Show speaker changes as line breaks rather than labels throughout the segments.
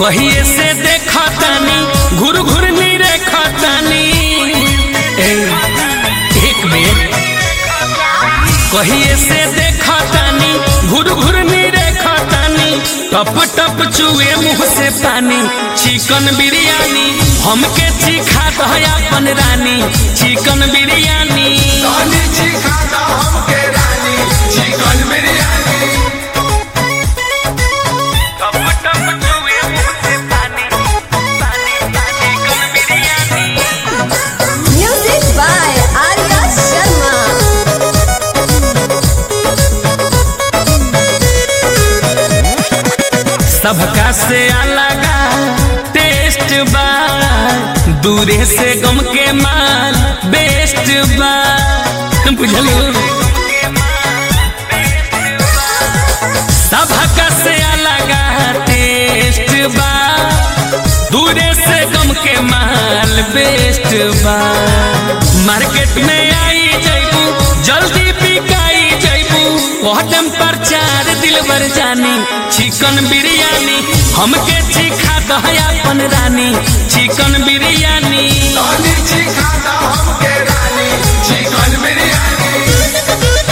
कहिए से देखतानी घुर घुर नी रेखतानी ए, एक बेर कहिए से देखतानी घुर घुर नी रेखतानी टप टप चुए मुंह से पानी चिकन बिरयानी हमके चिखा दह अपन रानी चिकन बिरयानी
रानी चिखा दा हमके रानी चिकन बिरयानी
टप टप चुए मुंह से पानी पानी चिकन biryani
Music by Arya Sharma.
सबका से अलग टेस्ट बा दूरे से गम के माल बेस्ट बा बुझलो सबका से अलग टेस्ट बा दूरे से गम के माल बेस्ट बा मार्केट में आई जैबू जल्दी बिकाई जैबू कदम पर चार दिल बर जानी चिकन बिरयानी हमके चिखा दह अपन रानी चिकन बिरयानी
रानी चिखा दा हमके रानी चिकन बिरयानी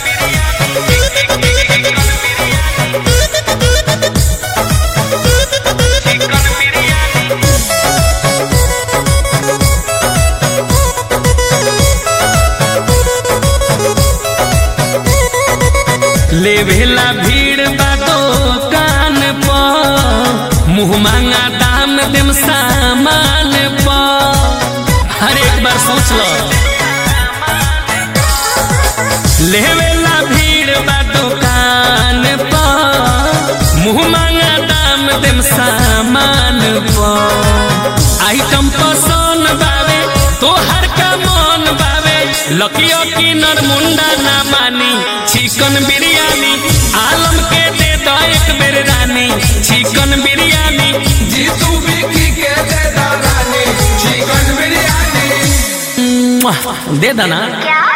लेवेला भीड़ बा दुकान पर मुँह मांगा दाम देम सामान पर हर एक बार सोच लो लेवेला भीड़ बा दुकान पर मुँह मांगा दाम देम सामान पर आइटम पसंद बावे तोहर का मन बावे लकियो की नरमुंडा ना मानी चिकन बिरयानी आलम के दे दो एक बेर रानी चिकन बिरयानी
जीतू बिकी के दे दा रानी चिकन बिरयानी
मुआ, दे देना
क्या